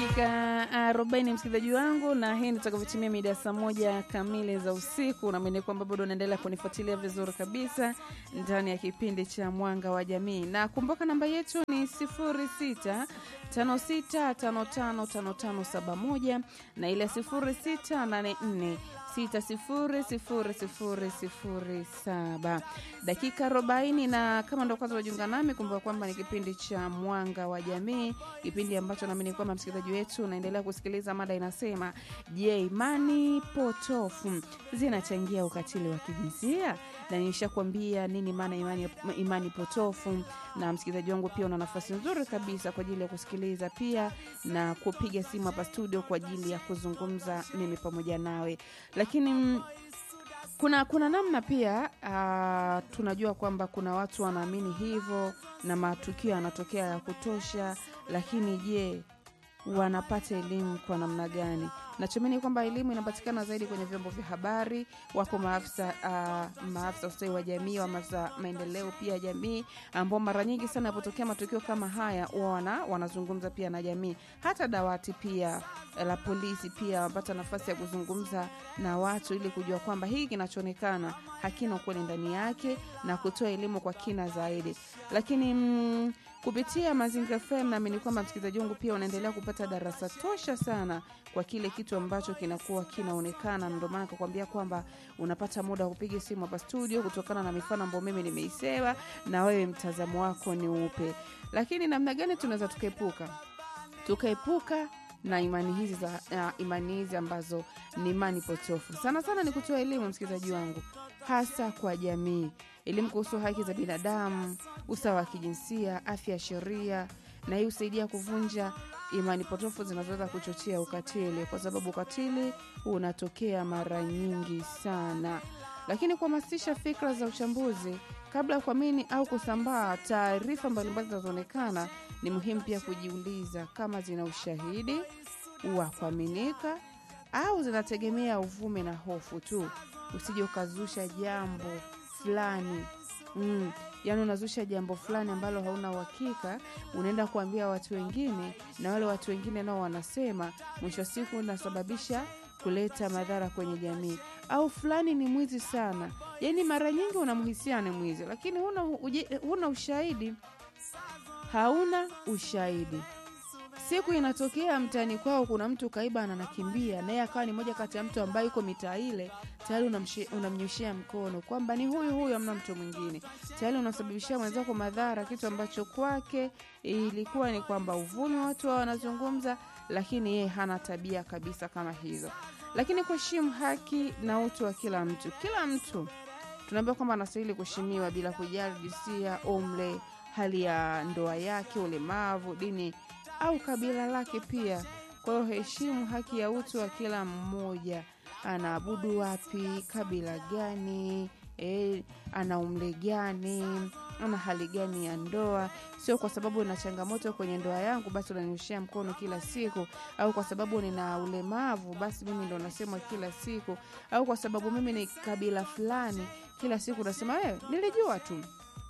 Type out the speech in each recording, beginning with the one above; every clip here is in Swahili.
dakika arobaini msikilizaji wangu, na hii nitakavyotimia mida ya saa moja kamili za usiku. Naamini kwamba bado unaendelea kunifuatilia vizuri kabisa ndani ya kipindi cha Mwanga wa Jamii, na kumbuka namba yetu ni sifuri sita tano sita tano tano tano tano saba moja na ile sifuri sita nane nne sita sifuri sifuri sifuri sifuri saba dakika arobaini na kama ndo kwanza wajiunga nami kumbuka kwamba ni kipindi cha mwanga wa jamii kipindi ambacho naamini kwamba msikilizaji wetu unaendelea kusikiliza mada inasema je imani potofu zinachangia ukatili wa kijinsia na nishakwambia nini maana imani, imani potofu na msikilizaji wangu pia una nafasi nzuri kabisa kwa ajili ya kusikiliza pia na kupiga simu hapa studio kwa ajili ya kuzungumza mimi pamoja nawe lakini mm, kuna kuna namna pia uh, tunajua kwamba kuna watu wanaamini hivyo na matukio yanatokea ya kutosha lakini je wanapata elimu kwa namna gani nachomini kwamba elimu inapatikana zaidi kwenye vyombo vya habari wapo maafisa uh, maafisa ustawi wa jamii wa maafisa maendeleo pia ya jamii ambao mara nyingi sana yapotokea matukio kama haya wana wanazungumza pia na jamii hata dawati pia la polisi pia wapata nafasi ya kuzungumza na watu ili kujua kwamba hii kinachoonekana hakina ukweli ndani yake na kutoa elimu kwa kina zaidi lakini mm, kupitia mazingira fm naamini kwamba msikilizaji wangu pia unaendelea kupata darasa tosha sana kwa kile kitu ambacho kinakuwa kinaonekana ndio maana kakwambia kwamba unapata muda wa kupiga simu hapa studio kutokana na mifano ambayo mimi nimeisema na wewe mtazamo wako ni upe lakini namna gani tunaweza tukaepuka tukaepuka na imani hizi za uh, imani hizi ambazo ni imani potofu sana sana ni kutoa elimu msikilizaji wangu hasa kwa jamii elimu kuhusu haki za binadamu usawa wa kijinsia afya ya sheria na hii husaidia kuvunja imani potofu zinazoweza kuchochea ukatili kwa sababu ukatili unatokea mara nyingi sana lakini kuhamasisha fikra za uchambuzi kabla ya kuamini au kusambaa taarifa mbalimbali zinazoonekana ni muhimu pia kujiuliza kama zina ushahidi wa kuaminika au zinategemea uvume na hofu tu usije ukazusha jambo fulani mm, yaani unazusha jambo fulani ambalo hauna uhakika unaenda kuambia watu wengine na wale watu wengine nao wanasema mwisho wa siku unasababisha kuleta madhara kwenye jamii au fulani ni mwizi sana yaani mara nyingi unamhisia ni mwizi lakini huna, uje, huna ushahidi hauna ushahidi siku inatokea mtaani kwao kuna mtu kaiba na anakimbia naye akawa ni moja kati ya mtu ambaye yuko mitaa ile tayari unamnyoshea mkono kwamba ni huyu huyu amna mtu mwingine tayari unasababishia mwenzako madhara kitu ambacho kwake ilikuwa ni kwamba uvumi watu wa wanazungumza lakini yeye hana tabia kabisa kama hizo lakini kuheshimu haki na utu wa kila mtu kila mtu tunaambia kwamba anastahili kuheshimiwa bila kujali jinsia umle hali ya ndoa yake ulemavu dini au kabila lake pia kwa hiyo heshimu haki ya utu wa kila mmoja anaabudu wapi kabila gani e, ana umle gani ana hali gani ya ndoa sio kwa sababu na changamoto kwenye ndoa yangu basi unanioshea mkono kila siku au kwa sababu nina ulemavu basi mimi ndo nasema kila siku au kwa sababu mimi ni kabila fulani kila siku unasema wewe nilijua tu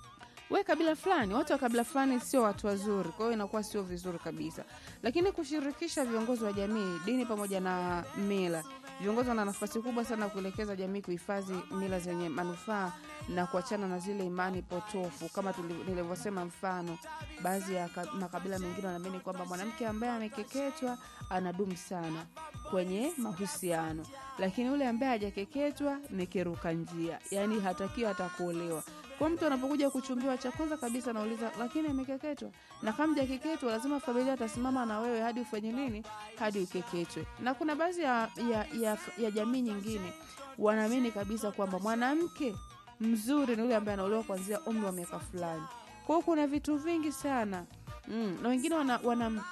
we kabila fulani watu wa kabila fulani sio watu wazuri kwa hiyo inakuwa sio vizuri kabisa lakini kushirikisha viongozi wa jamii dini pamoja na mila viongozi wana nafasi kubwa sana kuelekeza jamii kuhifadhi mila zenye manufaa na kuachana na zile imani potofu kama nilivyosema mfano baadhi ya makabila mengine wanaamini kwamba mwanamke ambaye amekeketwa anadumu sana kwenye mahusiano lakini yule ambaye hajakeketwa ni kiruka njia yaani hatakiwa hata kuolewa kwa mtu anapokuja kuchumbiwa cha kwanza kabisa anauliza lakini amekeketwa na kama jakeketwa lazima familia atasimama na wewe hadi ufanye nini hadi ukeketwe na kuna baadhi ya, ya, ya, ya jamii nyingine wanaamini kabisa kwamba mwanamke mzuri ni yule ambaye anaolewa kuanzia umri wa miaka fulani kwa hiyo kuna vitu vingi sana mm, na wengine wana, wana,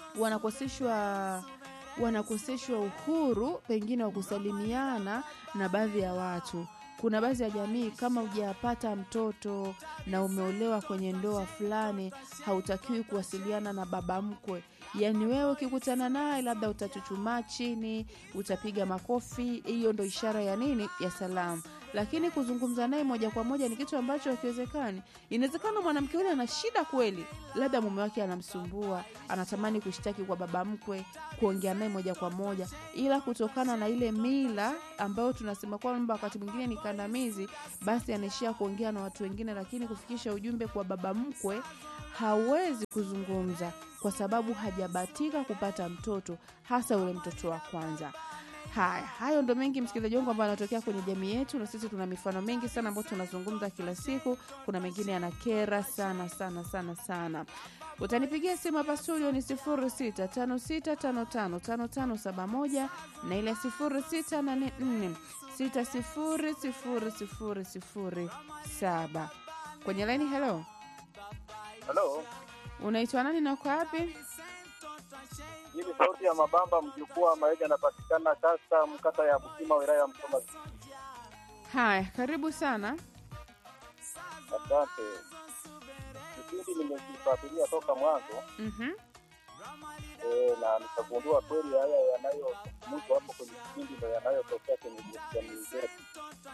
wanakoseshwa wanakoseshwa uhuru pengine wa kusalimiana na baadhi ya watu kuna baadhi ya jamii kama hujapata mtoto na umeolewa kwenye ndoa fulani hautakiwi kuwasiliana na baba mkwe yaani wewe ukikutana naye labda utachuchumaa chini utapiga makofi hiyo ndo ishara ya nini ya salamu lakini kuzungumza naye moja kwa moja ni kitu ambacho hakiwezekani. Inawezekana mwanamke yule ana shida kweli, labda mume wake anamsumbua, anatamani kushtaki kwa baba mkwe, kuongea naye moja kwa moja, ila kutokana na ile mila ambayo tunasema kwamba wakati mwingine ni kandamizi, basi anaishia kuongea na watu wengine, lakini kufikisha ujumbe kwa baba mkwe hawezi kuzungumza kwa sababu hajabatika kupata mtoto, hasa ule mtoto wa kwanza. Haya, hayo ndo mengi msikilizaji wangu ambayo anatokea kwenye jamii yetu, na sisi tuna mifano mingi sana ambayo tunazungumza kila siku. Kuna mengine yanakera sana sana sana sana. Utanipigia simu hapa studio ni 0656555571 na ile 0684600007 kwenye laini. Hello, Halo, unaitwa nani na uko wapi? hii ni sauti ya Mabamba, mjukuu wa Maega, anapatikana kata mkata ya Busima, wilaya ya Msoma. Haya, karibu sana. Asante. Kipindi nimekifuatilia toka mwanzo Mhm. e, na nikagundua kweli haya yanayozungumzwa hapo kwenye kipindi ndo yanayotokea kwenye jamii zetu.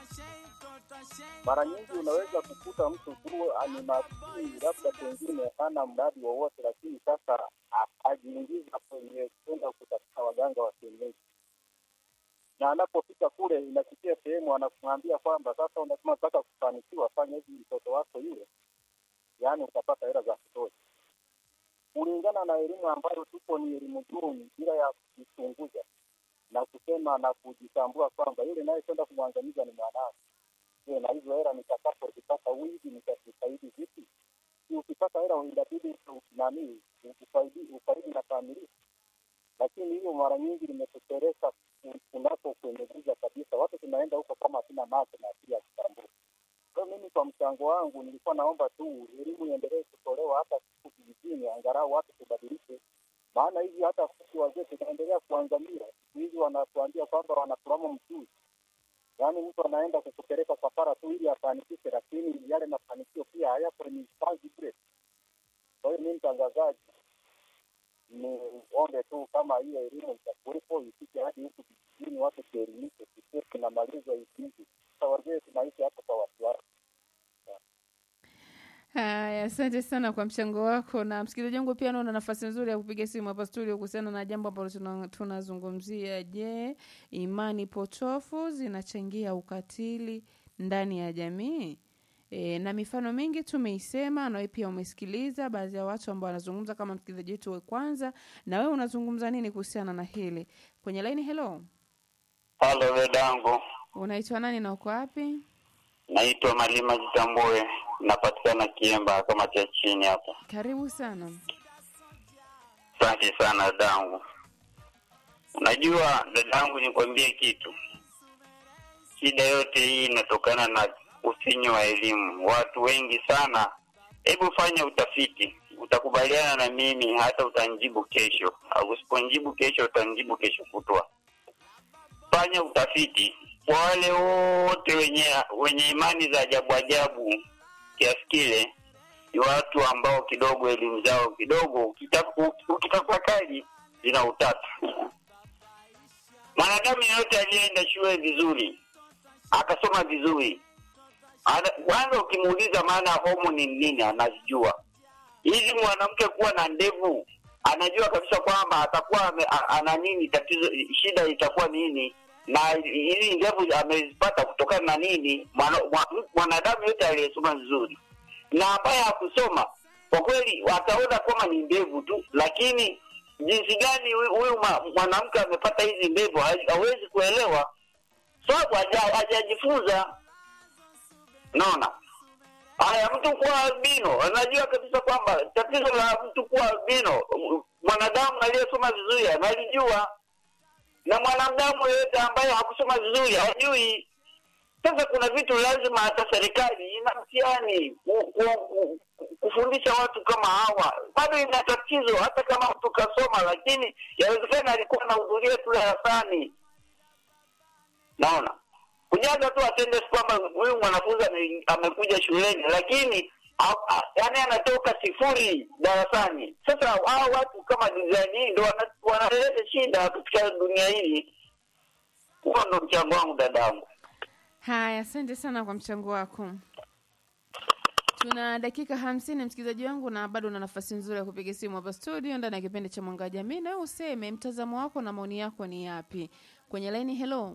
Mara nyingi unaweza kukuta mtu tu ni maskini, labda pengine hana mradi wowote, lakini sasa ajiingiza kwenye kwenda kutafuta waganga wa kienyeji na anapofika kule inafikia sehemu anakumwambia kwamba sasa unasema unataka kufanikiwa, fanya hivi mtoto wako yule, yaani utapata hela za kutosha. Kulingana na elimu ambayo tupo, ni elimu duni, bila ya kujichunguza na kusema na kujitambua kwamba yule naye kwenda kumwangamiza ni mwanangu. Je, na hizo hela nitakapozipata wizi nitazifaidi vipi? Si ukipata hela inabidi nani ufaidi ufaidi na familia lakini hiyo mara nyingi limetupeleka kunako kwenye giza kabisa. Watu tunaenda huko kama hatuna macho na akili ya kutambua. Kwa hiyo mimi kwa mchango wangu nilikuwa naomba tu elimu iendelee kutolewa hata siku vijijini, angalau watu tubadilike, maana hivi hata sisi wazee tunaendelea kuangamia. Siku hizi wanatuambia kwamba wanatulama mchuzi, yaani mtu anaenda kukupeleka safara tu ili afanikishe, lakini yale mafanikio pia hayapo, ni kazi bure. Kwa hiyo mimi mtangazaji ni ombe tu kama hiyo elimu itakuwepo ifike hadi huku vijijini, watu tuelimike, tusie tunamaliza hivi. Sasa wazee tunaishi hapa kwa wasiwasi. Haya, asante sana kwa mchango wako. Na msikilizaji wangu pia naona nafasi nzuri ya kupiga simu hapa studio kuhusiana na jambo ambalo tuna- tunazungumzia. Je, imani potofu zinachangia ukatili ndani ya jamii? E, na mifano mingi tumeisema, na wewe pia umesikiliza baadhi ya watu ambao wanazungumza kama msikilizaji wetu wa kwanza. Na wewe unazungumza nini kuhusiana na hili kwenye laini? Hello, Halo dadangu, unaitwa nani na uko wapi? naitwa Malima Jitambue, napatikana Kiemba kama cha chini hapa. Karibu sana. Asante sana dadangu. Unajua dadangu, nikwambie kitu, shida yote hii inatokana na ufinyu wa elimu. Watu wengi sana, hebu fanya utafiti, utakubaliana na mimi, hata utanjibu kesho, au usiponijibu kesho utanjibu kesho kutwa. Fanya utafiti kwa wale wote wenye wenye imani za ajabu ajabu kiasi kile, ni watu ambao kidogo elimu zao kidogo, ukita- ukitafakari zina utata. Mwanadamu yeyote aliyeenda shule vizuri akasoma vizuri, ana- kwanza ukimuuliza maana ya homo ni nini, anazijua. Hizi mwanamke kuwa na ndevu, anajua kabisa kwamba atakuwa ame- a- ana nini, tatizo, shida itakuwa nini, na hizi ndevu amezipata kutokana na nini. Mwana- mwa- Mwanadamu yote aliyesoma vizuri na ambaye hakusoma kwa kweli ataona kama ni ndevu tu, lakini jinsi gani huyu huyu ma- mwanamke amepata hizi ndevu ha- hawezi kuelewa, sababu haja- hajajifunza. Naona haya, mtu kuwa albino anajua kabisa kwamba tatizo la mtu kuwa albino, m- mwanadamu aliyesoma vizuri analijua, na mwanadamu yeyote ambaye hakusoma vizuri hajui. Sasa kuna vitu lazima hata serikali ina mtihani ku- ku- ku- kufundisha watu kama hawa, bado ina tatizo. Hata kama mtu kasoma, lakini yawezekana alikuwa anahudhuria tu darasani. Naona kujaza tu attendance kwamba huyu mwanafunzi ame- amekuja shuleni, lakini yaani anatoka sifuri darasani. Sasa hao watu kama design hii ndo wana- wanaleta shida katika dunia hii. Huo ndo mchango wangu dadangu. Haya, asante sana kwa mchango wako. Tuna dakika hamsini msikilizaji wangu, na bado una nafasi nzuri ya kupiga simu hapa studio ndani ya kipindi cha Mwanga wa Jamii, na wewe useme mtazamo wako na maoni yako ni yapi kwenye laini. Hello,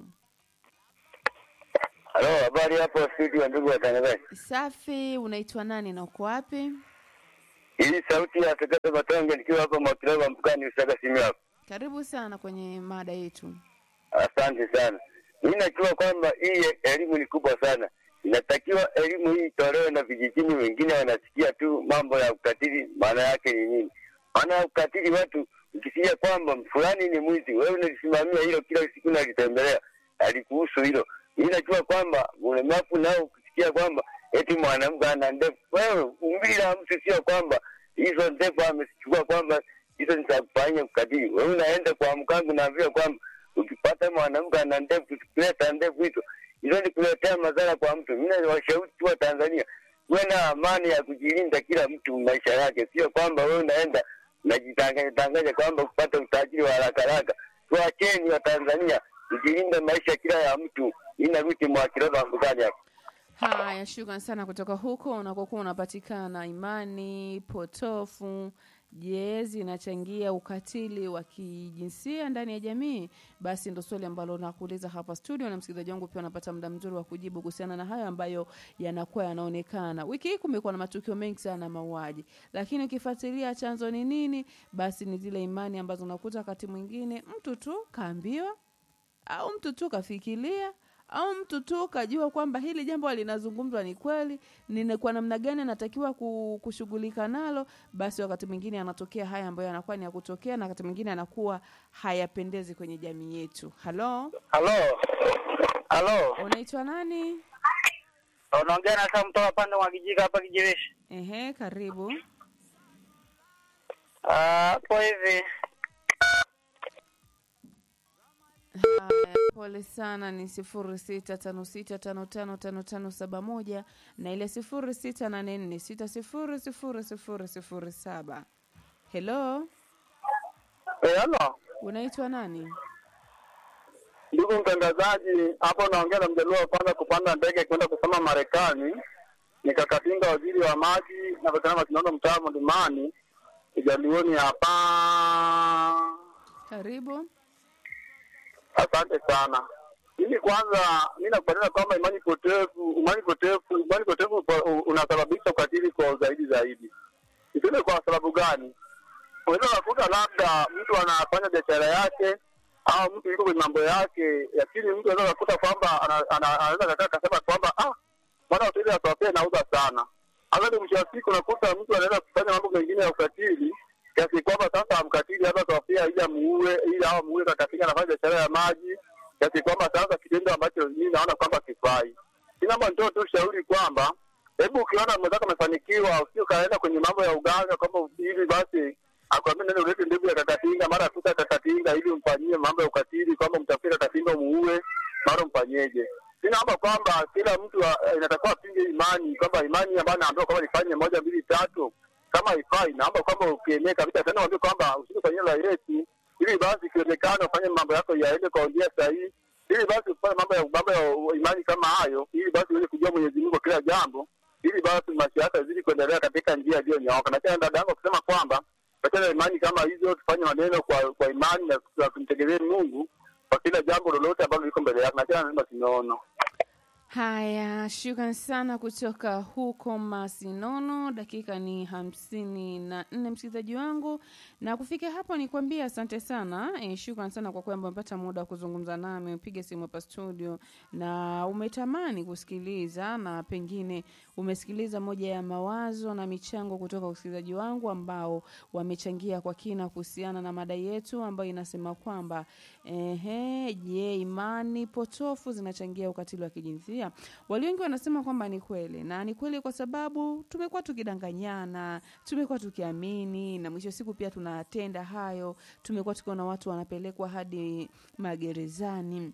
Halo, habari hapo studio, ndugu watangazaji. safi. Unaitwa nani na uko wapi? Hii sauti ya Sekete Matonge nikiwa hapa Mwakilaba mpakani Usaga simu yako. Karibu sana kwenye mada yetu. Asante sana. Mimi najua kwamba hii elimu ni kubwa sana, inatakiwa elimu hii itolewe na vijijini. Wengine wanasikia tu mambo ya ukatili, maana yake ni nini? Maana ya ukatili, watu ukisikia kwamba fulani ni mwizi, wewe unalisimamia hilo, kila siku nalitembelea, alikuhusu hilo. Mimi najua kwamba ulemavu nao ukisikia kwamba eti mwanamke ana ndevu, wewe umbili la mtu sio kwamba hizo ndevu amezichukua kwamba hizo ni za kufanya ukatili. Wewe unaenda kwa mkangu, naambia kwamba ukipata mwanamke ana ndevu, kuleta ndevu hizo hizo ni kuletea madhara kwa mtu. Mimi nawashauri tu wa Tanzania uwe na amani ya kujilinda kila mtu maisha yake, sio kwamba wewe unaenda unajitanganya tanganya kwamba kupata utajiri wa haraka haraka. Tuacheni wa Tanzania tujilinde maisha kila ya mtu. Ina ruti mwa kiroba mbugani hapo. Haya, shukran sana kutoka huko unakokuwa unapatikana. Imani potofu je, zinachangia ukatili wa kijinsia ndani ya jamii? Basi ndo swali ambalo nakuuliza hapa studio, na msikilizaji wangu pia unapata muda mzuri wa kujibu kuhusiana na hayo ambayo yanakuwa yanaonekana. Wiki hii kumekuwa na matukio mengi sana ya mauaji, lakini ukifuatilia chanzo ni nini, basi ni zile imani ambazo unakuta wakati mwingine mtu tu kaambiwa au mtu tu kafikiria au mtu tu kajua kwamba hili jambo linazungumzwa ni kweli, ni kwa namna gani anatakiwa ku- kushughulika nalo, basi wakati mwingine anatokea haya ambayo yanakuwa ni ya kutokea, na wakati mwingine anakuwa hayapendezi kwenye jamii yetu. Halo, Halo, halo, unaitwa nani? unaongea na Sam toka pande mwa Kijika hapa Kijereshi. Ehe, karibu. Ah, Hapo hivi Haya, pole sana. Ni sifuri sita tano sita tano tano tano tano saba moja na ile sifuri sita nane nne sita sifuri sifuri sifuri sifuri saba. Hello, Eh, halo unaitwa nani? ndugu mtangazaji, hapo naongea na mjaluo wa kwanza kupanda ndege kwenda kusoma Marekani. Nikakatinga waziri wa maji na pakana masinono mtaa Mlimani Kijalioni hapa. Karibu. Asante sana. Mimi kwanza, mi nakubaliana kwamba imani potevu, imani potevu, imani potevu po- unasababisha ukatili kwa zaidi zaidi. Niseme kwa sababu gani? Unaweza ukakuta labda mtu anafanya biashara yake au mtu yuko kwenye mambo yake, lakini mtu anaweza kukuta kwamba ana- ana- anaweza kakaa akasema kwamba ah, bwana hoteli ya Swapee nauza sana. Hata mwisho wa siku unakuta mtu anaweza kufanya mambo mengine ya ukatili kiasi kwamba sasa amkatili hata Swapee ili amuue, ili au amuue kakatinga anafanya biashara ya maji kiasi kwamba sasa kitendo ambacho mimi naona kwamba kifai. Mimi naomba nitoe tu ushauri kwamba hebu ukiona mwenzako amefanikiwa, usije ukaenda kwenye mambo ya uganga kwamba hivi basi akwambia nenda ulete ndevu ya kakatinga, mara kuta kakatinga ili umfanyie mambo ya ukatili, kwamba mtafute kakatinga umuue, mara umfanyeje. Mi naomba kwamba kila mtu ah, inatakiwa apinge imani, kwamba imani ambayo naambiwa kwamba nifanye moja mbili tatu, kama haifai, naomba kwamba ukienee kabisa tena uambie kwamba usije kwenye la Yesu, ili basi ikionekana ufanye mambo yako yaende kwa njia sahihi, ili basi ufanye mambo ya mambo ya imani kama hayo, ili basi uweze kujua Mwenyezi Mungu kwa kila jambo, ili basi maisha yako yazidi kuendelea katika njia iliyonyooka. Na tena dada yangu akisema kwamba katika imani kama hizo tufanye maneno kwa kwa imani na na tumtegemee Mungu kwa kila jambo lolote ambalo liko mbele yako, na tena lazima tunaona Haya, shukran sana kutoka huko Masinono. Dakika ni hamsini na nne msikilizaji wangu, na kufikia hapo ni kuambia asante sana e, shukran sana kwa kwamba umepata muda wa kuzungumza nami, upige simu hapa studio na umetamani kusikiliza na pengine umesikiliza moja ya mawazo na michango kutoka usikilizaji wangu ambao wamechangia kwa kina kuhusiana na mada yetu ambayo inasema kwamba ehe, je, imani potofu zinachangia ukatili wa kijinsia? Walio wengi wanasema kwamba ni kweli, na ni kweli kwa sababu tumekuwa tukidanganyana, tumekuwa tukiamini, na mwisho wa siku pia tunatenda hayo. Tumekuwa tukiona watu wanapelekwa hadi magerezani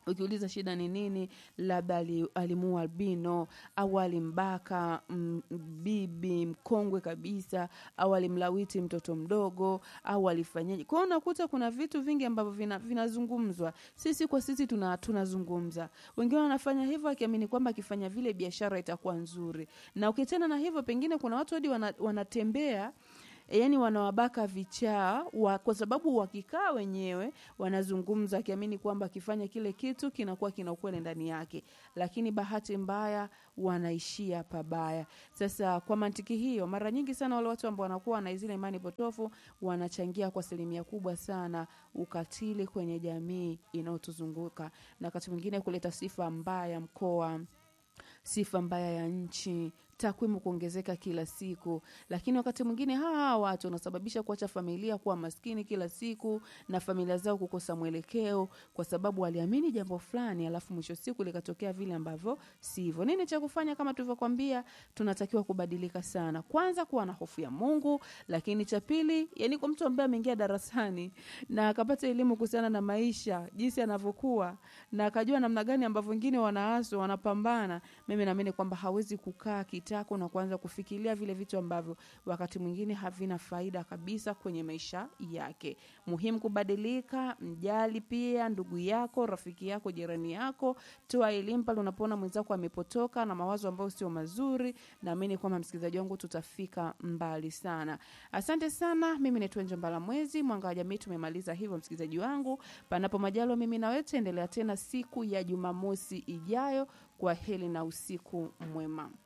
ukiuliza shida ni nini labda ali- alimuua albino au alimbaka mm, bibi mkongwe kabisa au alimlawiti mtoto mdogo au alifanyaje kwao unakuta kuna vitu vingi ambavyo vina- vinazungumzwa sisi kwa sisi tuna tunazungumza wengine wanafanya hivyo akiamini kwamba akifanya vile biashara itakuwa nzuri na ukiachana na hivyo pengine kuna watu hadi wana, wanatembea yani wanawabaka vichaa wa, kwa sababu wakikaa wenyewe wanazungumza akiamini kwamba akifanya kile kitu kinakuwa kina ukweli ndani yake lakini bahati mbaya wanaishia pabaya sasa kwa mantiki hiyo mara nyingi sana wale watu ambao wanakuwa na zile imani potofu wanachangia kwa asilimia kubwa sana ukatili kwenye jamii inayotuzunguka na wakati mwingine kuleta sifa mbaya mkoa sifa mbaya ya nchi takwimu kuongezeka kila siku lakini wakati mwingine hawa hawa watu wanasababisha kuacha familia kuwa maskini kila siku na familia zao kukosa mwelekeo kwa sababu waliamini jambo fulani alafu mwisho siku likatokea vile ambavyo sivyo nini cha kufanya kama tulivyokwambia tunatakiwa kubadilika sana kwanza kuwa na hofu ya mungu lakini cha pili yani kwa mtu ambaye ameingia darasani na akapata elimu kuhusiana na maisha jinsi anavyokuwa na akajua namna gani ambavyo wengine wanaaswa wanapambana mimi naamini kwamba hawezi kukaa kitako na kuanza kufikiria vile vitu ambavyo wakati mwingine havina faida kabisa kwenye maisha yake muhimu kubadilika mjali pia ndugu yako rafiki yako jirani yako toa elimu pale unapoona mwenzako amepotoka na mawazo ambayo sio mazuri naamini kwamba msikilizaji wangu tutafika mbali sana asante sana mimi naitwa njambala mwezi mwanga wa jamii tumemaliza hivyo msikilizaji wangu panapo majalo mimi nawe tuendelea tena siku ya jumamosi ijayo kwa heli na usiku mwema